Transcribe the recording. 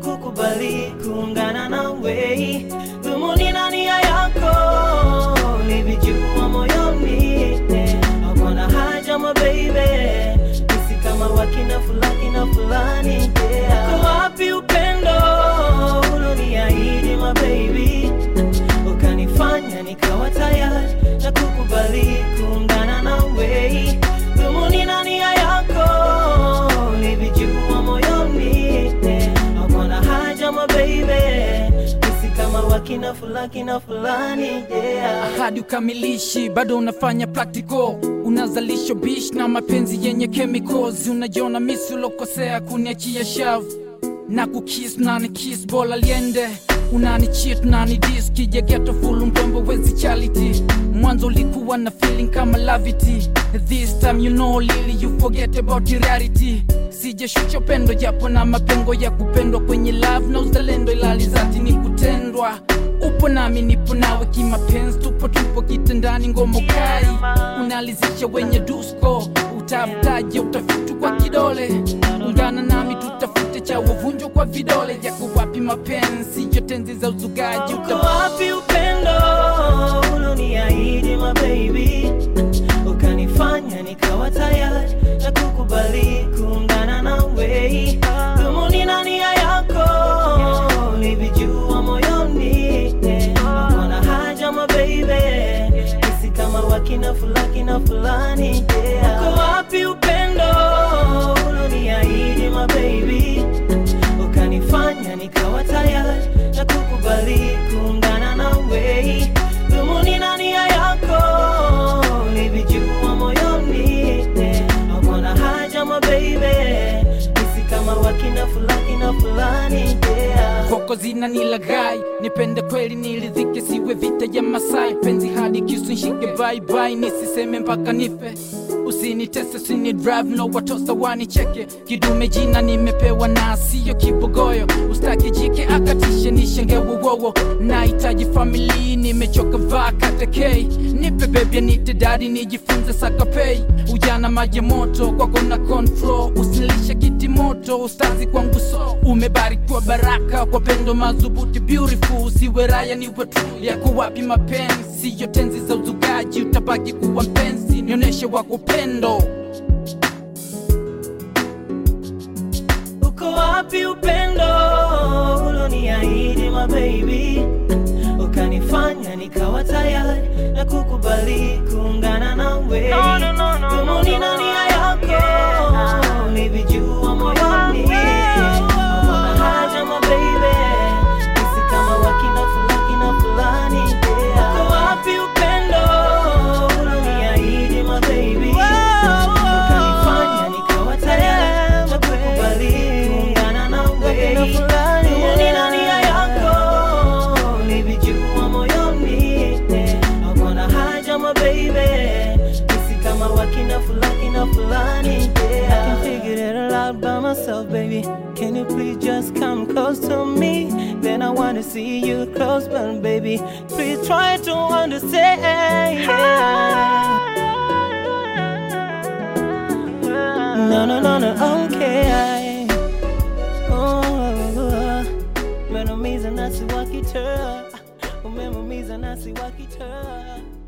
kukubali kuungana nawe. Dhumuni na nia yako nivijua moyoni, hakuna haja my baby, isi kama wakina fulani na fulani yeah. Uko wapi upendo uloniahidi my baby, ukanifanya nikawa tayari na kukubali kuungana nawe. Dhumuni na nia yako nivijua moyoni, hakuna haja my baby, isi kama wakina fulani na fulani yeah. hadi ukamilishi bado unafanya practical unazalisha bish na mapenzi yenye chemicals unajiona misi ulokosea kuniachia shavu na kukis nani kis bola liende unani cheat nani dis kija geto full mpombo wezi charity mwanzo ulikuwa na feeling kama lavity this time you know lili you forget about the reality sijashusha upendo japo na mapengo ya kupendwa kwenye love na uzalendo ilali zati ni kutendwa upo nami nipo nawe kimapenzi tupo tupo kitandani ngomo kai unalizisha wenye dusko utafutaje utafutu kwa kidole ungana nami tutafute cha wavunjwa kwa vidole jako wapi mapenzi yo tenzi za uzugaji Uko uta wapi upendo uloniahidi my baby, ukanifanya nikawa tayari na kukubali kuungana nawe. Dhumuni na nia yako nivijua moyoni, hakuna haja my baby, isi kama wakina fulani na fulani yeah. Uko wapi upendo uloniahidi my baby ukanifanya nikawa tayari na kukubali kuungana nawe. Dhumuni na nia yako nivijua moyoni, hakuna haja my baby, isi kama wakina fulani na fulani yeah. koko zina nilaghai nipende kweli nilidhike siwe vita ya masai penzi hadi kisu nshike baibai nisiseme mpaka nife usinitese usini drive no watosa wanicheke kidume jina nimepewa na siyo kibogoyo ustaki jike akatishe nishenge wowowo nahitaji famili nimechoka vaa katekei nipe bebya nite dadi nijifunze sakapei ujana maji moto kwako na control usilishe kiti moto ustazi kwangu so umebarikiwa baraka kwa pendo madhubuti beautiful usiwe raya niwe true yako wapi mapenzi siyo tenzi za uzugaji utabaki kuwa mpenzi nionyeshe wako pendo Uko wapi upendo uloniahidi my baby, ukanifanya nikawa tayari na kukubali kuungana nawe. Dhumuni na nia yako nivijua moyoni, hakuna haja my baby, isi kama wakina fulani na fulani yeah. Uko wapi upendo uloniahidi my baby, ukanifanya nikawa tayari na kukubali kuungana nawe. Dhumuni na nia yako nivijua moyoni, hakuna haja my baby, isi kama wakina fulani na fulani yeah. I can figure it out by myself, baby. Can you please just come close to me? Then I wanna see you close, but baby, please try to understand. No, no, no, no, okay. Oh, umeniumiza nasi wakitoa, umeumiza nasi wakitoa.